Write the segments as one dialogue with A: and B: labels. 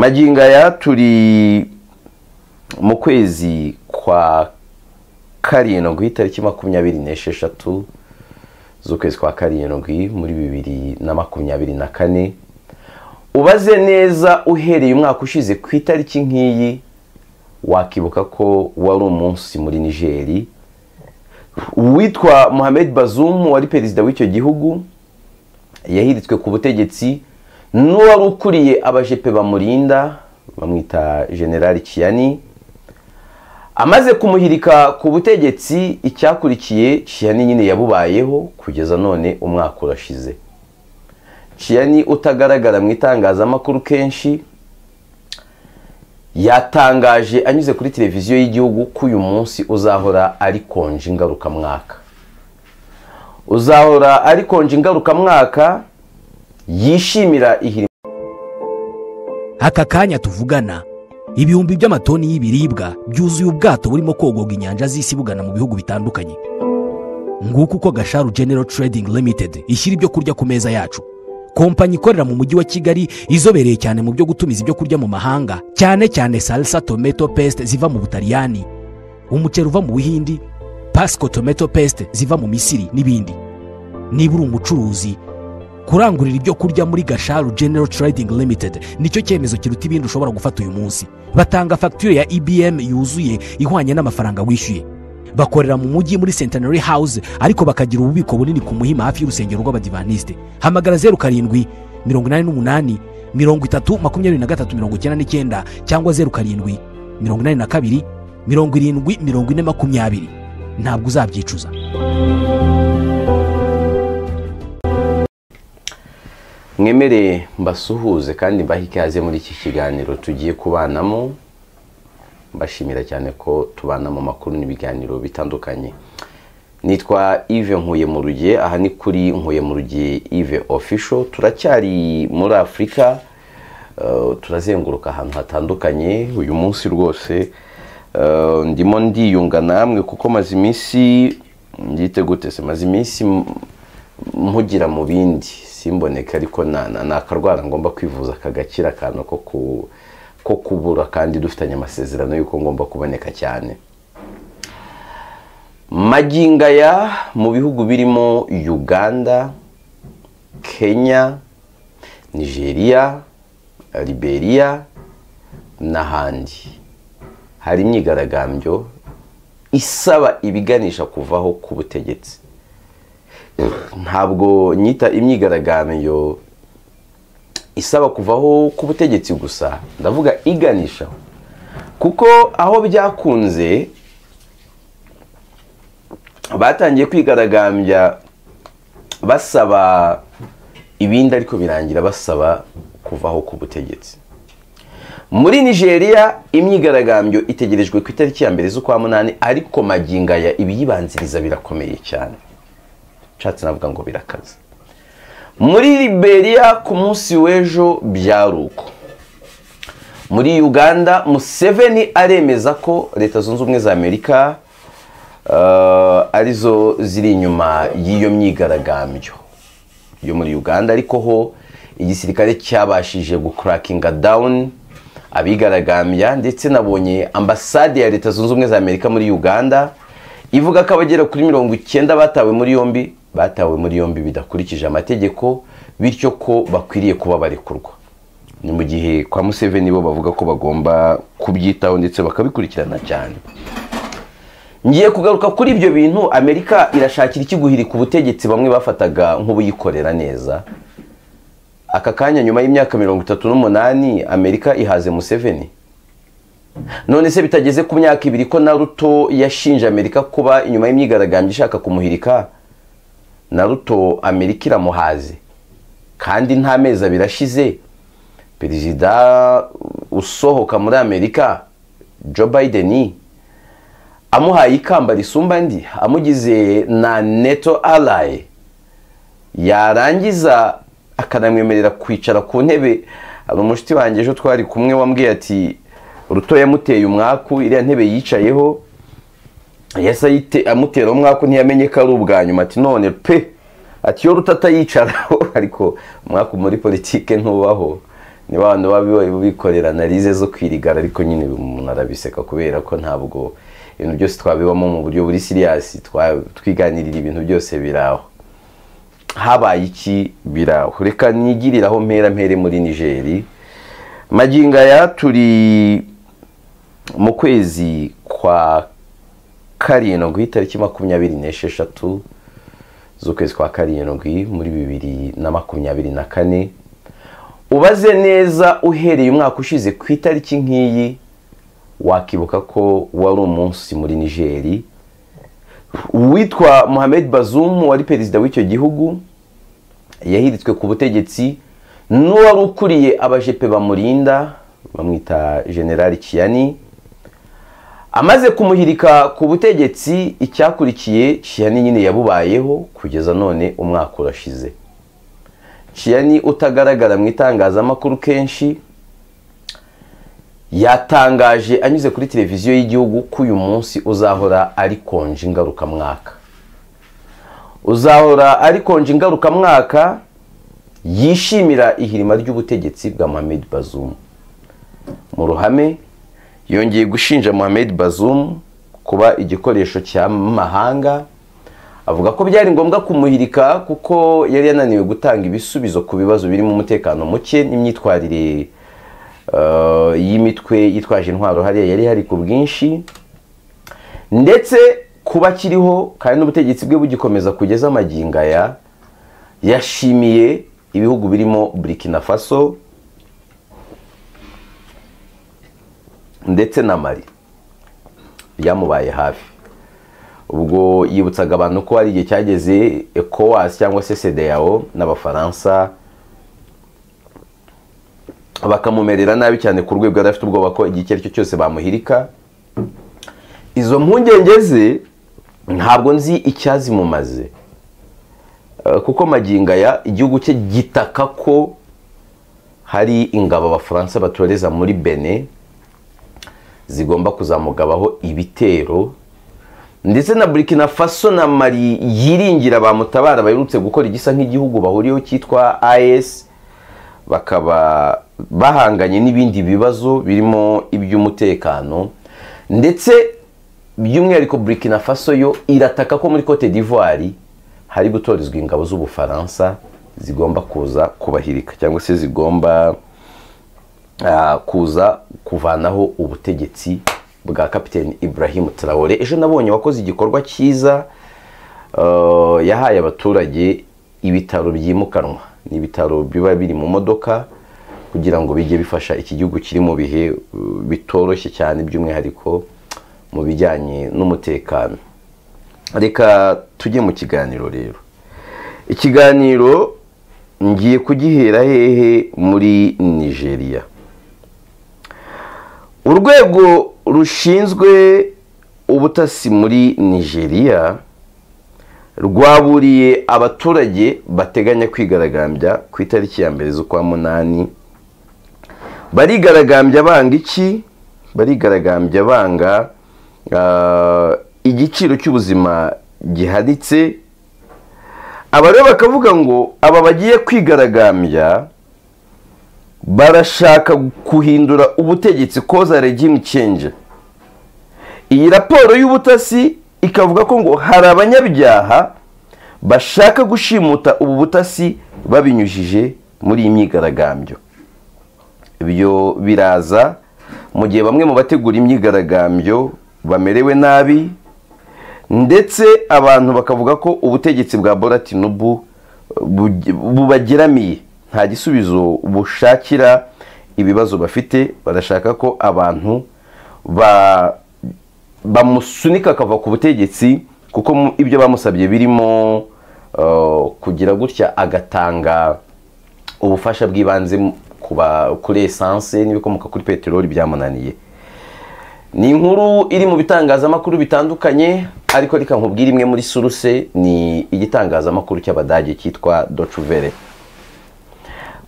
A: magingo aya turi mu kwezi kwa karindwi itariki makumyabiri n'esheshatu z'ukwezi kwa karindwi muri bibiri na makumyabiri na kane ubaze neza uhereye umwaka ushize ku itariki nk'iyi wakibuka ko wari umunsi muri nigeri uwitwa Mohamed bazumu wari perezida w'icyo gihugu yahiritswe ku butegetsi n'uwari ukuriye abajepe bamurinda bamwita generali kiyani amaze kumuhirika ku butegetsi icyakurikiye kiyani nyine yabubayeho kugeza none umwaka urashize kiyani utagaragara mu itangazamakuru kenshi yatangaje anyuze kuri televiziyo y'igihugu ko uyu munsi uzahora ari konje ingarukamwaka uzahora ari konje ingarukamwaka yishimira ihirima
B: aka kanya tuvugana ibihumbi by'amatoni y'ibiribwa byuzuye ubwato burimo kogoga inyanja z'isi bugana mu bihugu bitandukanye nguko uko gasharu genero Trading Limited ishyira ibyo kurya ku meza yacu kompanyi ikorera mu mujyi wa kigali izobereye cyane mu byo gutumiza ibyo kurya mu mahanga cyane cyane salsa tomato paste ziva mu butaliyani umuceri uva mu buhindi pasco tomato paste ziva mu misiri n'ibindi niba uri umucuruzi kurangurira ibyo kurya muri gasharu genero Trading Limited nicyo cyemezo kiruta ibindi ushobora gufata uyu munsi batanga fagitire ya ibm yuzuye ihwanye n'amafaranga wishyuye bakorera mu mujyi muri centenary house ariko bakagira ububiko bunini ku muhima hafi y'urusengero rw'abadivaniste hamagara zeru karindwi mirongo inani n'umunani mirongo itatu makumyabiri na gatatu mirongo icyenda n'icyenda cyangwa zeru karindwi mirongo inani na kabiri mirongo irindwi mirongo ine makumyabiri ntabwo uzabyicuza
A: mwemere mbasuhuze kandi mbahe ikaze muri iki kiganiro tugiye kubanamo mbashimira cyane ko tubana mu makuru n'ibiganiro bitandukanye nitwa ive nkuye mu rugiye aha ni kuri nkuye mu rugiye ive ofisho turacyari muri afurika turazenguruka ahantu hatandukanye uyu munsi rwose ndimo ndiyunga namwe kuko maze iminsi gute se maze iminsi mpugira mu bindi simboneke ariko ni akarwara ngomba kwivuza kagakira akantu ko ku ko kubura kandi dufitanye amasezerano y'uko ngomba kuboneka cyane magingo aya mu bihugu birimo uganda kenya nigeria liberia n'ahandi hari imyigaragambyo isaba ibiganisha kuvaho ku butegetsi ntabwo nyita imyigaragambyo isaba kuvaho ku butegetsi gusa ndavuga iganisha kuko aho byakunze batangiye kwigaragambya basaba ibindi ariko birangira basaba kuvaho ku butegetsi muri nigeria imyigaragambyo itegerejwe ku itariki ya mbere z'ukwa munani ariko magingo aya ibiyibanziriza birakomeye cyane nshatse navuga ngo birakaze muri liberia ku munsi w'ejo byari uko muri uganda museveni aremeza ko leta zunze ubumwe za amerika arizo ziri inyuma y'iyo myigaragambyo yo muri uganda ariko ho igisirikare cyabashije gukurakinga dawuni abigaragambya ndetse nabonye ambasade ya leta zunze ubumwe za amerika muri uganda ivuga ko abagera kuri mirongo icyenda batawe muri yombi batawe muri yombi bidakurikije amategeko bityo ko bakwiriye kuba barekurwa ni mu gihe kwa museveni bo bavuga ko bagomba kubyitaho ndetse bakabikurikirana cyane ngiye kugaruka kuri ibyo bintu amerika irashakira ikiguhirika ubutegetsi bamwe bafataga nk'ubuyikorera neza aka kanya nyuma y'imyaka mirongo itatu n'umunani amerika ihaze museveni none se bitageze ku myaka ibiri ko na ruto yashinje amerika kuba inyuma y'imyigaragambyo ishaka kumuhirika na ruto amerika iramuhaze kandi nta mezi abiri ashize perezida usohoka muri amerika joe biden amuhaye ikamba risumba andi amugize na neto araye yarangiza akanamwemerera kwicara ku ntebe hari umushyitsi wanjye ejo twari kumwe wambwiye ati ruto yamuteye umwaku iriya ntebe yicayeho yese amutera umwaka ntiyamenye ko ari ubwa nyuma ati none pe ati iyo rutatayicaraho ariko umwaka muri politiki ntubaho ni ba bantu baba bikorera analize zo kwirigara ariko nyine umuntu arabiseka kubera ko ntabwo ibintu byose twabibamo mu buryo buri siriyasi twiganirira ibintu byose biraho habaye iki biraho reka nigiriraho mpera mpere muri nigeri magingo aya turi mu kwezi kwa karindwi tariki makumyabiri n'esheshatu z'ukwezi kwa karindwi muri bibiri na makumyabiri na kane ubaze neza uhereye umwaka ushize ku itariki nk'iyi wakibuka ko wari umunsi muri nigeri uwitwa Mohamed Bazoum wari perezida w'icyo gihugu yahiritswe ku butegetsi n'uwari ukuriye abajepe bamurinda bamwita generali kiyani amaze kumuhirika ku butegetsi icyakurikiye kiyani nyine yabubayeho kugeza none umwaka urashize kiyani utagaragara mu itangazamakuru kenshi yatangaje anyuze kuri televiziyo y'igihugu ko uyu munsi uzahora ari konje ingarukamwaka uzahora ari konje ingarukamwaka yishimira ihirima ry'ubutegetsi bwa Mohamed Bazoum mu ruhame yongeye gushinja Mohamed Bazoum kuba igikoresho cy'amahanga avuga ko byari ngombwa kumuhirika kuko yari yananiwe gutanga ibisubizo ku bibazo birimo umutekano muke n'imyitwarire y'imitwe yitwaje intwaro hariya yari hari ku bwinshi ndetse kuba akiriho kandi n'ubutegetsi bwe bugikomeza kugeza amagingo aya yashimiye ibihugu birimo burkina faso ndetse na mari byamubaye hafi ubwo yibutsaga abantu ko hari igihe cyageze ekowasi cyangwa se sedeyawo n'abafaransa bakamumerera nabi cyane ku rwego yari afite ubwoba ko igihe icyo ari cyo cyose bamuhirika izo mpungenge ze ntabwo nzi icyazimumaze kuko magingo aya igihugu cye gitaka ko hari ingabo abafaransa batoreza muri bene zigomba kuzamugabaho ibitero ndetse na burkina faso na mari yiringira bamutabara baherutse gukora igisa nk'igihugu bahuriyeho cyitwa ayesi bakaba bahanganye n'ibindi bibazo birimo iby'umutekano ndetse by'umwihariko burkina faso yo irataka ko muri cote d'ivoire hari gutorezwa ingabo z'ubufaransa zigomba kuza kubahirika cyangwa se zigomba kuza kuvanaho ubutegetsi bwa kapitene Ibrahim Traore ejo nabonye wakoze igikorwa cyiza yahaye abaturage ibitaro byimukanwa ni ibitaro biba biri mu modoka kugira ngo bijye bifasha iki gihugu kiri mu bihe bitoroshye cyane by'umwihariko mu bijyanye n'umutekano reka tujye mu kiganiro rero ikiganiro ngiye kugihera hehe muri nigeria urwego rushinzwe ubutasi muri nigeria rwaburiye abaturage bateganya kwigaragambya ku itariki ya mbere z'ukwa munani barigaragambya banga iki barigaragambya banga igiciro cy'ubuzima gihanitse aba rero bakavuga ngo aba bagiye kwigaragambya barashaka guhindura ubutegetsi koza regimu cenje iyi raporo y'ubutasi ikavuga ko ngo hari abanyabyaha bashaka gushimuta ubu butasi babinyujije muri iyi myigaragambyo ibyo biraza mu gihe bamwe mu bategura imyigaragambyo bamerewe nabi ndetse abantu bakavuga ko ubutegetsi bwa boratinubu bubageramiye nta gisubizo bushakira ibibazo bafite barashaka ko abantu bamusunika akava ku butegetsi kuko ibyo bamusabye birimo kugira gutya agatanga ubufasha bw'ibanze kuri esanse n'ibikomoka kuri peteroli byamunaniye ni inkuru iri mu bitangazamakuru bitandukanye ariko reka nkubwire imwe muri suruse ni igitangazamakuru cy'abadage cyitwa docuvere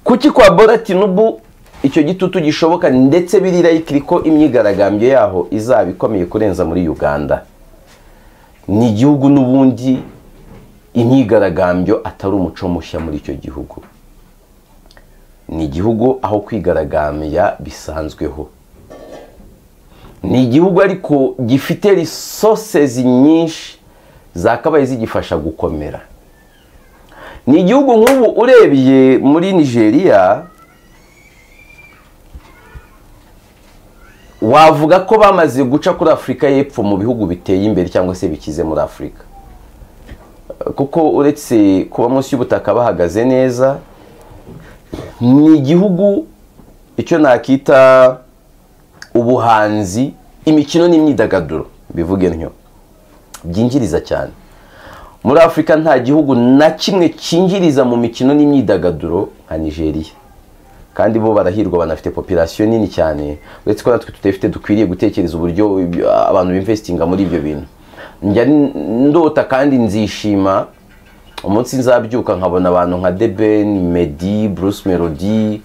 A: kuki kwa boratinubu icyo gitutu gishoboka ndetse birirayikiri ko imyigaragambyo yaho izaba ikomeye kurenza muri uganda ni igihugu n'ubundi imyigaragambyo atari umuco mushya muri icyo gihugu ni igihugu aho kwigaragambya bisanzweho ni igihugu ariko gifite risosezi nyinshi zakabaye zigifasha gukomera ni igihugu nk'ubu urebye muri nigeria wavuga ko bamaze guca kuri afurika y'epfo mu bihugu biteye imbere cyangwa se bikize muri afurika kuko uretse kuba munsi y'ubutaka bahagaze neza ni igihugu icyo nakita ubuhanzi imikino n'imyidagaduro bivuge ntyo byinjiriza cyane muri afurika nta gihugu na kimwe cyinjiriza mu mikino n'imyidagaduro nka nigeria kandi bo barahirwa banafite popirasiyo nini cyane uretse ko natwe tudafite dukwiriye gutekereza uburyo abantu bimvesitinga muri ibyo bintu njya ndota kandi nzishima umunsi nzabyuka nkabona abantu nka deben medi bruce melody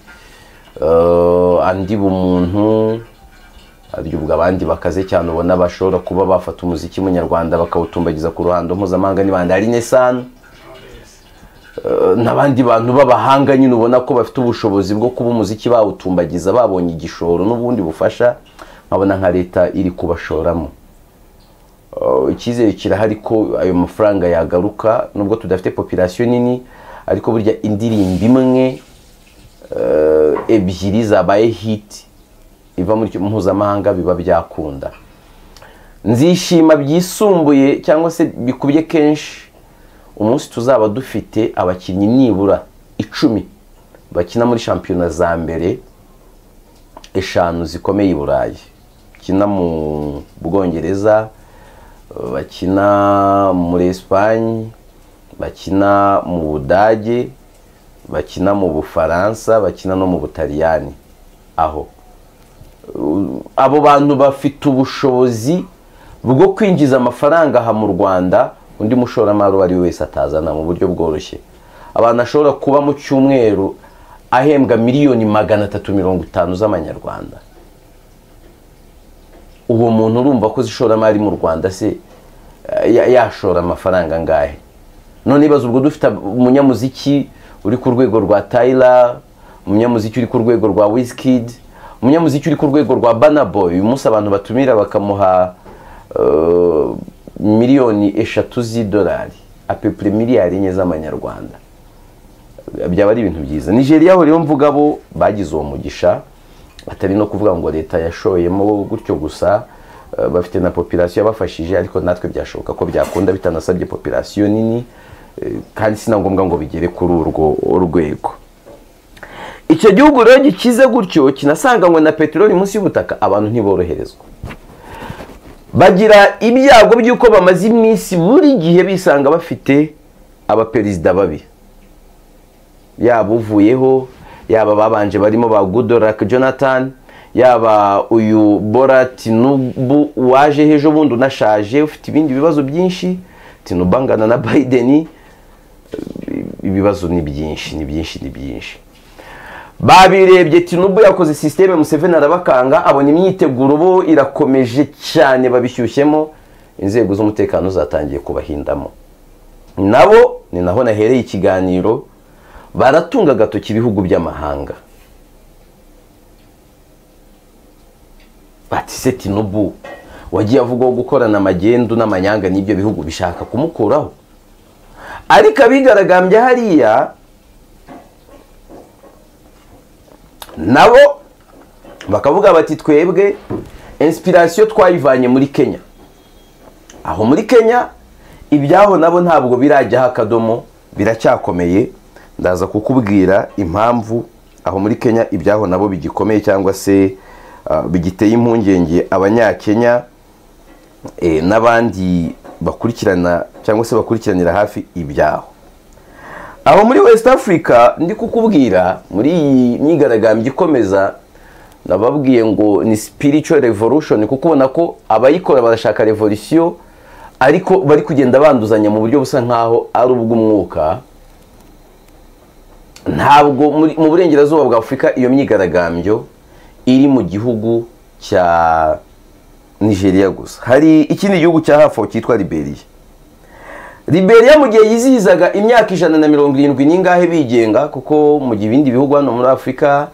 A: andi bumuntu ubwo abandi bakaze cyane ubona bashobora kuba bafata umuziki munyarwanda bakawutumbagiza ku ruhando mpuzamahanga n'ibandi hari nesani n'abandi bantu b'abahanga nyine ubona ko bafite ubushobozi bwo kuba umuziki bawutumbagiza babonye igishoro n'ubundi bufasha nkabona nka leta iri kubashoramo icyizere kirahari ko ayo mafaranga yagaruka nubwo tudafite popirasiyo nini ariko burya indirimbo imwe ebyiri zabaye hiti iva muri mpuzamahanga biba byakunda nzishima byisumbuye cyangwa se bikubye kenshi umunsi tuzaba dufite abakinnyi nibura icumi bakina muri shampiyona za mbere eshanu zikomeye i burayi bakina mu bwongereza bakina muri esipanye bakina mu budage bakina mu bufaransa bakina no mu butaliyani aho abo bantu bafite ubushobozi bwo kwinjiza amafaranga aha mu rwanda undi mushoramari uwo ari we wese atazana mu buryo bworoshye abantu ashobora kuba mu cyumweru ahembwa miliyoni magana atatu mirongo itanu z'amanyarwanda uwo muntu urumva ko ishoramari mu rwanda se yashora amafaranga angahe none ibaze ubwo dufite umunyamuziki uri ku rwego rwa tayira umunyamuziki uri ku rwego rwa wisikidi umunyamuziki uri ku rwego rwa banaboyi uyu munsi abantu batumira bakamuha miliyoni eshatu z'idolari apepure miliyari enye z'amanyarwanda byaba ari ibintu byiza nigeria aho rero mvuga bo bagize uwo mugisha atari no kuvuga ngo leta yashoyemo gutyo gusa bafite na popirasiyo yabafashije ariko natwe byashoboka ko byakunda bitanasabye popirasiyo nini kandi si na ngombwa ngo bigere kuri urwo rwego icyo gihugu rero gikize gutyo kinasanganywe na peteroli munsi y'ubutaka abantu ntiboroherezwa bagira ibyago by'uko bamaze iminsi buri gihe bisanga bafite abaperezida babi yaba uvuyeho yaba ababanje barimo ba godorak jonathan yaba uyu bora tinubu waje hejo bundi unashaje ufite ibindi bibazo byinshi tinubu angana na biden ibibazo ni byinshi ni byinshi ni byinshi babirebye tinubu yakoze sisiteme museveni arabakanga abona imyiteguro bo irakomeje cyane babishyushyemo inzego z'umutekano zatangiye kubahindamo nabo ni naho nahereye ikiganiro baratunga agatoki ibihugu by'amahanga batise tinubu wagiye avugwaho gukorana amagendu n'amanyanga n'ibyo bihugu bishaka kumukuraho ariko abigaragambya hariya nabo bakavuga bati twebwe insipirasiyo twayivanye muri kenya aho muri kenya ibyaho nabo ntabwo birajyaho akadomo biracyakomeye ndaza kukubwira impamvu aho muri kenya ibyaho nabo bigikomeye cyangwa se bigiteye impungenge abanyakenya n'abandi bakurikirana cyangwa se bakurikiranira hafi ibyaho aho muri west africa ndi kukubwira muri iyi myigaragambyo ikomeza nababwiye ngo ni spiritual revolution kuko ubona ko abayikora barashaka revolisiyo ariko bari kugenda banduzanya mu buryo busa nkaho ari ubw'umwuka ntabwo mu burengerazuba bwa afurika iyo myigaragambyo iri mu gihugu cya nigeria gusa hari ikindi gihugu cya hafi cyitwa liberiya liberiya mu gihe yizihizaga imyaka ijana na mirongo irindwi n'ingahe bigenga kuko mu gihe ibindi bihugu hano muri afurika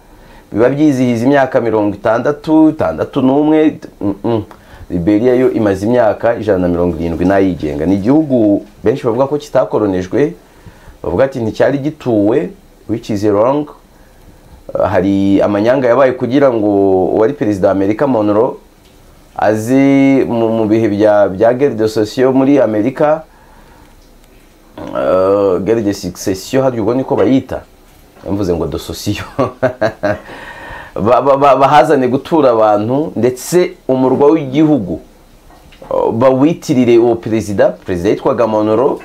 A: biba byizihiza imyaka mirongo itandatu itandatu n'umwe liberiya yo imaze imyaka ijana na mirongo irindwi n'ayigenga ni igihugu benshi bavuga ko kitakoronejwe bavuga ati nticyari gituwe wicize rongo hari amanyanga yabaye kugira ngo uwari perezida wa amerika monoro azi mu bihe bya geride sosiyo muri amerika geride sikisesiyo hariya ubwo niko bayita mvuze ngo dososiyo bahazane gutura abantu ndetse umurwa w'igihugu bawitirire uwo perezida perezida yitwaga monoro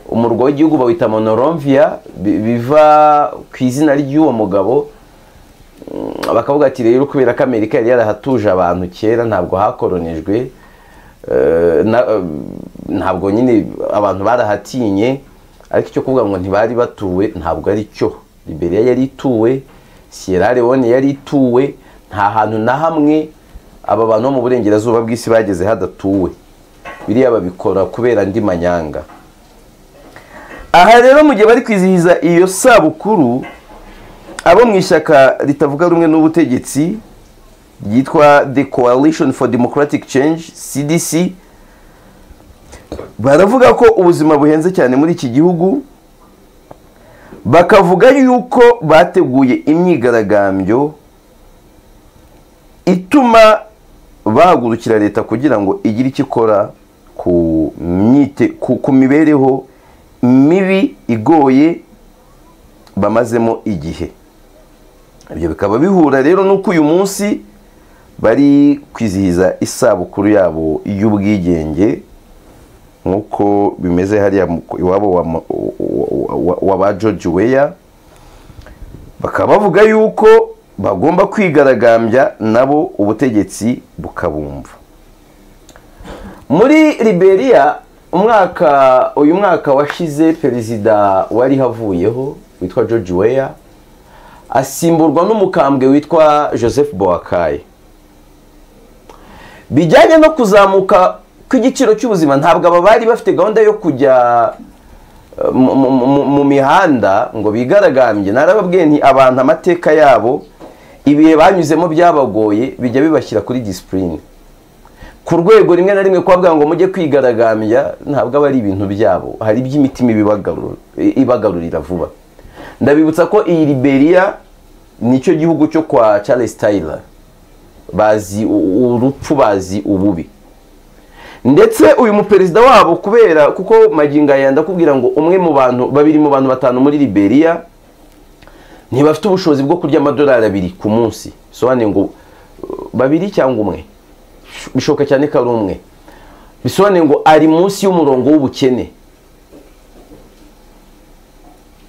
A: umurwa w'igihugu bawita monoromviya biva ku izina ry'uwo mugabo bakavuga ati rero kubera ko amerika yari yarahatuje abantu kera ntabwo hakoronejwe ntabwo nyine abantu barahatinye ariko icyo kuvuga ngo ntibari batuwe ntabwo ari cyo liberiya yari ituwe sierra leone yari ituwe nta hantu na hamwe aba bantu bo mu burengerazuba bw'isi bageze hadatuwe biriya babikora kubera andi manyanga aha rero mu gihe bari kwizihiza iyo sabukuru abo mu ishyaka ritavuga rumwe n'ubutegetsi ryitwa the coalition for democratic change cdc baravuga ko ubuzima buhenze cyane muri iki gihugu bakavuga yuko bateguye imyigaragambyo ituma bahagurukira leta kugira ngo igire icyo ikora ku mibereho mibi igoye bamazemo igihe ibyo bikaba bihura rero n'uko uyu munsi bari kwizihiza isabukuru yabo y'ubwigenge nk'uko bimeze hariya iwabo wa ba george weya bakaba bavuga yuko bagomba kwigaragambya nabo ubutegetsi bukabumva muri liberiya umwaka uyu mwaka washize perezida wari havuyeho witwa george weya asimburwa n'umukambwe witwa joseph boakaye bijyanye no kuzamuka kw'igiciro cy'ubuzima ntabwo aba bari bafite gahunda yo kujya mu mihanda ngo bigaragambye narababwiye nti abantu amateka yabo ibihe banyuzemo byabagoye bijya bibashyira kuri disipurine ku rwego rimwe na rimwe kubabwira ngo mujye kwigaragambya ntabwo aba ari ibintu byabo hari iby'imitima ibagarurira vuba ndabibutsa ko iyi liberiya nicyo gihugu cyo kwa Charles Taylor bazi urupfu bazi ububi ndetse uyu muperezida wabo kubera kuko magingo aya ndakubwira ngo umwe mu bantu babiri mu bantu batanu muri liberiya ntibafite ubushobozi bwo kurya amadolari abiri ku munsi bisobanuye ngo babiri cyangwa umwe bishoboka cyane ko ari umwe bisobanuye ngo ari munsi y'umurongo w'ubukene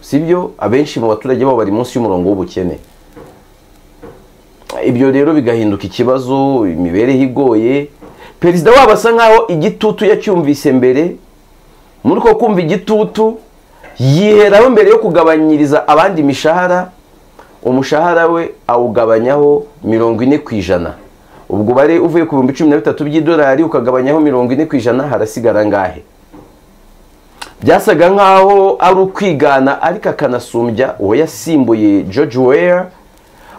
A: sibyo abenshi mu baturage babo bari munsi y'umurongo w'ubukene ibyo rero bigahinduka ikibazo imibereho igoye perezida wabo asa nkaho igitutu yacyumvise mbere muri uko kumva igitutu yiheraho mbere yo kugabanyiriza abandi imishahara umushahara we awugabanyaho mirongo ine ku ijana ubwo bare uvuye ku bihumbi cumi na bitatu by'idolari ukagabanyaho mirongo ine ku ijana harasigara ngahe byasaga nkaho ari ukwigana ariko akanasumbya uwo yasimbuye george weya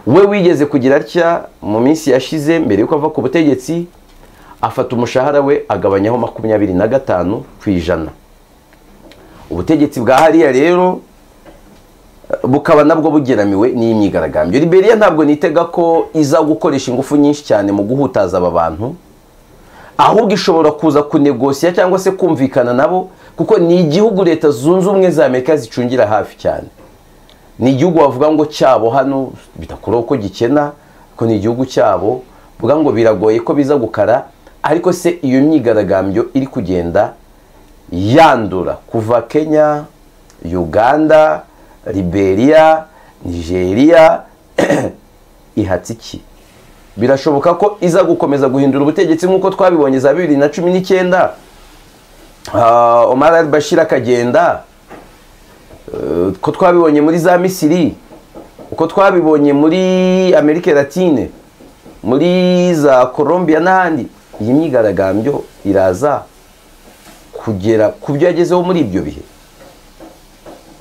A: we wigeze kugira atya mu minsi yashize mbere yuko ava ku butegetsi afata umushahara we agabanyaho makumyabiri na gatanu ku ijana ubutegetsi bwa hariya rero bukaba nabwo bugeramiwe n'imyigaragambyo liberiya ntabwo nitega ko iza gukoresha ingufu nyinshi cyane mu guhutaza aba bantu ahubwo ishobora kuza kunegosiya cyangwa se kumvikana nabo kuko ni igihugu leta zunze ubumwe za amerika zicungira hafi cyane ni igihugu bavuga ngo cyabo hano bitakuraho ko gikena ko ni igihugu cyabo bavuga ngo biragoye ko biza gukara ariko se iyo myigaragambyo iri kugenda yandura kuva kenya uganda liberiya nigeria ihatse iki birashoboka ko iza gukomeza guhindura ubutegetsi nk'uko twabibonye za bibiri na cumi n'icyenda Omar al-Bashir akagenda uko twabibonye muri za misiri uko twabibonye muri amerika latine muri za colombia n'ahandi iyi myigaragambyo iraza kugera ku byo yagezeho muri ibyo bihe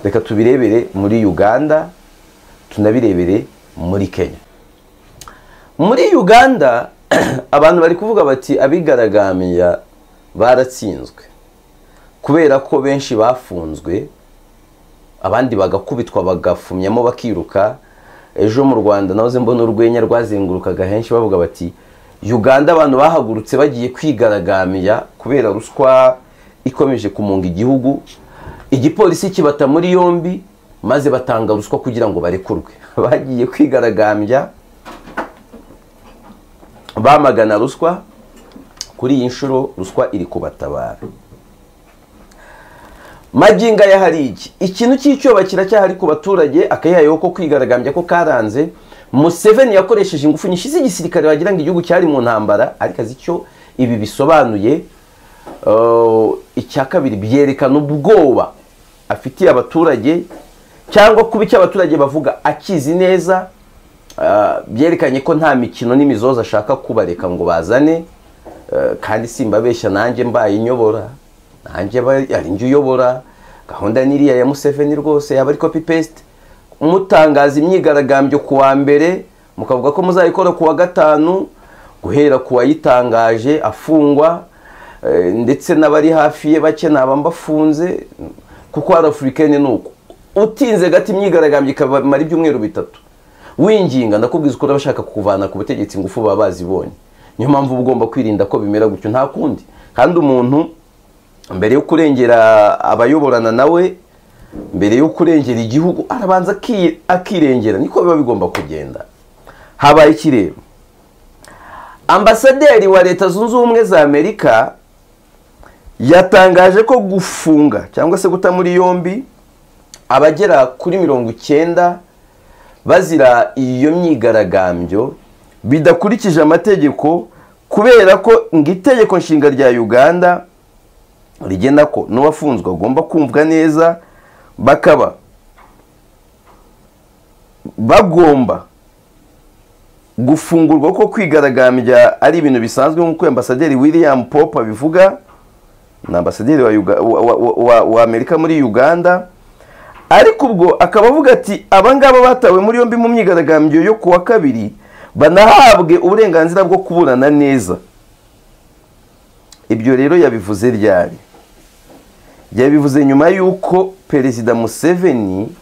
A: reka tubirebere muri uganda tunabirebere muri kenya muri uganda abantu bari kuvuga bati abigaragambya baratsinzwe kubera ko benshi bafunzwe abandi bagakubitwa bagafumyamo bakiruka ejo mu rwanda nahoze mbona urwenya rwazengurukaga henshi bavuga bati uganda abantu bahagurutse bagiye kwigaragambya kubera ruswa ikomeje kumunga igihugu igipolisi kibata muri yombi maze batanga ruswa kugira ngo barekurwe bagiye kwigaragambya bamagana ruswa kuri iyi nshuro ruswa iri kubatabara maginga ya hari iki ikintu cy'icyoba kiracyahari ku baturage akayayo ko kwigaragambya ko karanze museveni yakoresheje ingufu nyinshi z'igisirikare wagira ngo igihugu cyari mu ntambara ariko azi icyo ibi bisobanuye icya kabiri byerekana ubwoba afitiye abaturage cyangwa kuba icyo abaturage bavuga akizi neza byerekanye ko nta mikino n'imizoza ashaka kubareka ngo bazane kandi simbabeshya nanjye mbaye inyobora nanjye ari njye uyobora gahunda n'iriya ya museveni rwose yaba ari kopi pesite mutangaza imyigaragambyo ku wa mbere mukavuga ko muzayikora ku wa gatanu guhera ku wayitangaje afungwa ndetse n'abari hafi ye bake naba mbafunze kuko hari afurikani ni uko utinze gato imyigaragambyo ikamara ibyumweru bitatu winginga ndakubwiza uko urabashaka kukuvana ku butegetsi ingufu baba bazibonye niyo mpamvu uba ugomba kwirinda ko bimera gutyo nta kundi kandi umuntu mbere yo kurengera abayoborana nawe mbere yo kurengera igihugu arabanza akirengera niko biba bigomba kugenda habaye ikirere ambasaderi wa leta zunze ubumwe za amerika yatangaje ko gufunga cyangwa se guta muri yombi abagera kuri mirongo icyenda bazira iyo myigaragambyo bidakurikije amategeko kubera ko ngo itegeko nshinga rya uganda rigena ko n'uwafunzwe agomba kumvwa neza bakaba bagomba gufungurwa ko kwigaragambya ari ibintu bisanzwe nk'uko ambasaderi william pop abivuga ni ambasaderi wa amerika muri uganda ariko ubwo akaba avuga ati abangaba batawe muri yombi mu myigaragambyo yo ku wa kabiri banahabwe uburenganzira bwo kuburana neza ibyo rero yabivuze ryari yabivuze nyuma y'uko perezida museveni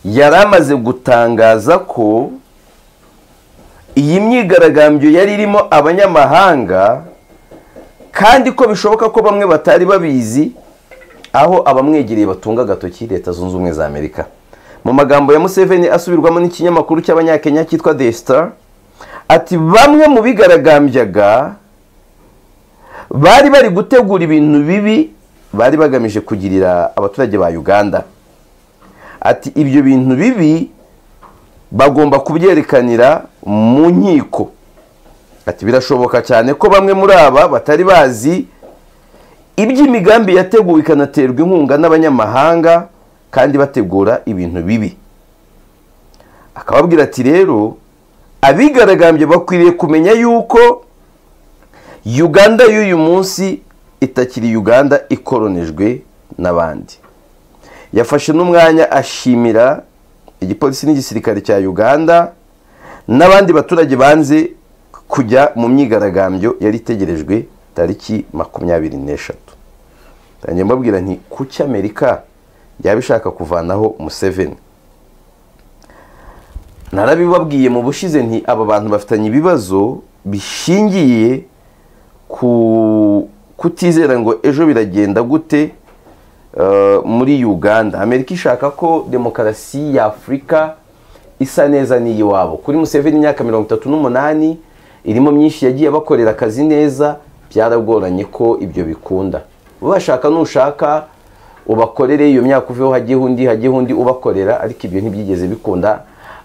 A: yari amaze gutangaza ko iyi myigaragambyo yari irimo abanyamahanga kandi ko bishoboka ko bamwe batari babizi aho abamwegereye batunga agatoki leta zunze ubumwe za amerika mu magambo ya museveni asubirwamo n'ikinyamakuru cy'abanyakenya cyitwa the star ati bamwe mu bigaragambyaga bari bari gutegura ibintu bibi bari bagamije kugirira abaturage ba uganda ati ibyo bintu bibi bagomba kubyerekanira mu nkiko ati birashoboka cyane ko bamwe muri aba batari bazi iby'imigambi yateguwe ikanaterwa inkunga n'abanyamahanga kandi bategura ibintu bibi akababwira ati rero abigaragambye bakwiriye kumenya yuko uganda y'uyu munsi itakiri uganda ikoronejwe n'abandi yafashe n'umwanya ashimira igipolisi n'igisirikare cya uganda n'abandi baturage banze kujya mu myigaragambyo yari itegerejwe tariki makumyabiri n'eshatu ntangiye mbabwira nti kuki amerika yaba ishaka kuvanaho museveni narabibabwiye mu bushize nti aba bantu bafitanye ibibazo bishingiye ku kutizera ngo ejo biragenda gute muri uganda amerika ishaka ko demokarasi ya afurika isa neza n'iyiwabo kuri museveni imyaka mirongo itatu n'umunani irimo myinshi yagiye bakorera akazi neza byaragoranye ko ibyo bikunda ubashaka nushaka ubakorere iyo myaka uveho hagiyeho undi hagiyeho undi ubakorera ariko ibyo ntibyigeze bikunda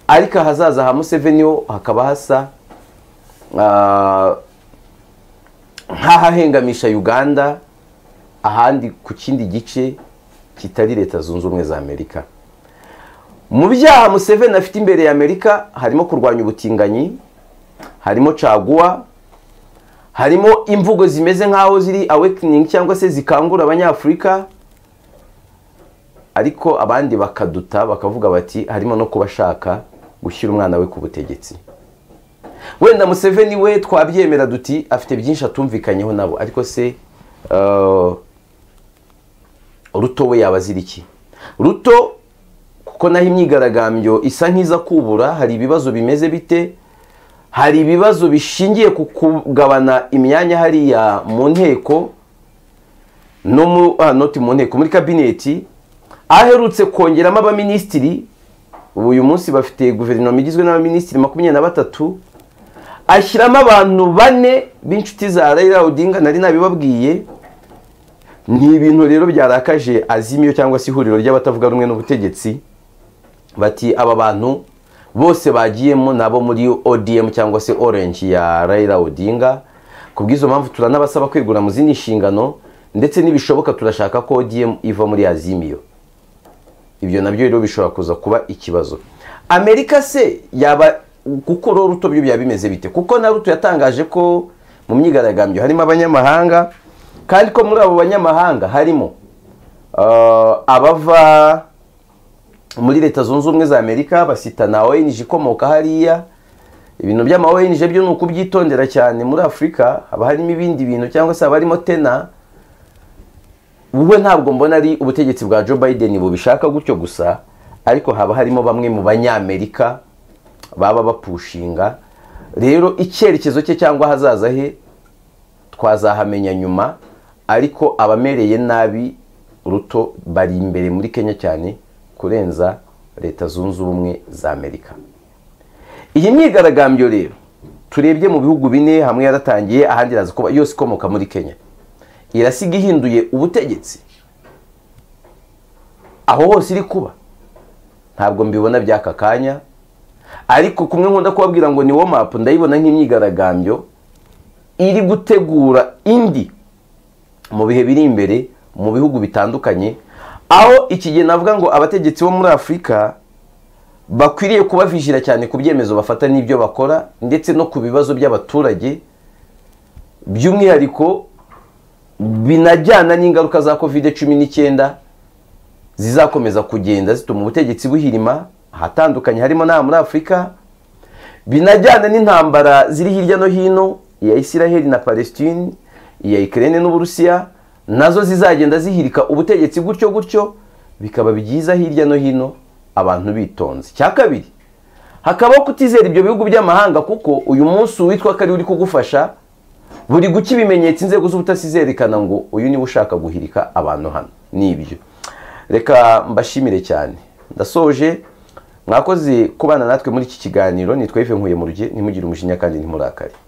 A: ariko ahazaza ha museveni ho hakaba hasa nk'ahahengamisha uganda ahandi ku kindi gice kitari leta zunze ubumwe za amerika mu byaha museveni afite imbere ya amerika harimo kurwanya ubutinganyi harimo caguwa harimo imvugo zimeze nk'aho ziri awakening cyangwa se zikangura abanyafurika ariko abandi bakaduta bakavuga bati harimo no kubashaka gushyira umwana we ku butegetsi wenda museveni we twabyemera duti afite byinshi atumvikanyeho nabo ariko se ruto we yaba azira iki ruto kuko naho imyigaragambyo isa nk'iza kubura hari ibibazo bimeze bite hari ibibazo bishingiye ku kugabana imyanya hariya mu nteko no noti mu nteko muri kabineti aherutse kongeramo abaminisitiri ubu uyu munsi bafite guverinoma igizwe n'abaminisitiri makumyabiri na batatu ashyiramo abantu bane b'inshuti za rayira odinga nari nabibabwiye ni ibintu rero byarakaje azimiyo cyangwa se ihuriro ry'abatavuga rumwe n'ubutegetsi bati aba bantu bose bagiyemo ni abo muri odm cyangwa se orange ya rayira odinga ku bw'izo mpamvu turanabasaba kwegura mu zindi nshingano ndetse n'ibishoboka turashaka ko odm iva muri azimiyo ibyo nabyo rero bishobora kuza kuba ikibazo amerika se yaba gukuraho ruto byo byaba bimeze bite kuko na ruto yatangaje ko mu myigaragambyo harimo abanyamahanga kandi ko muri abo banyamahanga harimo abava muri leta zunze ubumwe za amerika basita na onj ikomoka hariya ibintu by'ama onj byo ni ukubyitondera cyane muri afurika haba harimo ibindi bintu cyangwa se haba harimo tena wowe ntabwo mbona ari ubutegetsi bwa joe biden bubishaka gutyo gusa ariko haba harimo bamwe mu banyamerika baba bapushinga rero icyerekezo cye cyangwa ahazaza he twazahamenya nyuma ariko abamereye nabi ruto bari imbere muri kenya cyane kurenza leta zunze ubumwe za amerika iyi myigaragambyo rero turebye mu bihugu bine hamwe yaratangiye ahandi iraza kuba yose ikomoka muri kenya irasiga ihinduye ubutegetsi aho hose iri kuba ntabwo mbibona by'aka kanya ariko kumwe nkunda kubabwira ngo ni wo mapu ndayibona nk'imyigaragambyo iri gutegura indi mu bihe biri imbere mu bihugu bitandukanye aho ikigeni navuga ngo abategetsi bo muri afurika bakwiriye kubavijira cyane ku byemezo bafata n'ibyo bakora ndetse no ku bibazo by'abaturage by'umwihariko binajyana n'ingaruka za kovide cumi n'icyenda zizakomeza kugenda zituma ubutegetsi buhirima ahatandukanye harimo n'aha muri afurika binajyana n'intambara ziri hirya no hino iya isiraheli na palestine iya ikirere n'uburusiya nazo zizagenda zihirika ubutegetsi gutyo gutyo bikaba byiza hirya no hino abantu bitonze cya kabiri hakabaho kutizera ibyo bihugu by'amahanga kuko uyu munsi uwitwa ko ari uri kugufasha buri guca ibimenyetso inzego z'ubutasi zerekana ngo uyu niwe ushaka guhirika abantu hano ni ibyo reka mbashimire cyane ndasoje mwakoze kubana natwe muri iki kiganiro nitwa ive nkuye mu ruge ntimugire umujinya kandi ntimurakare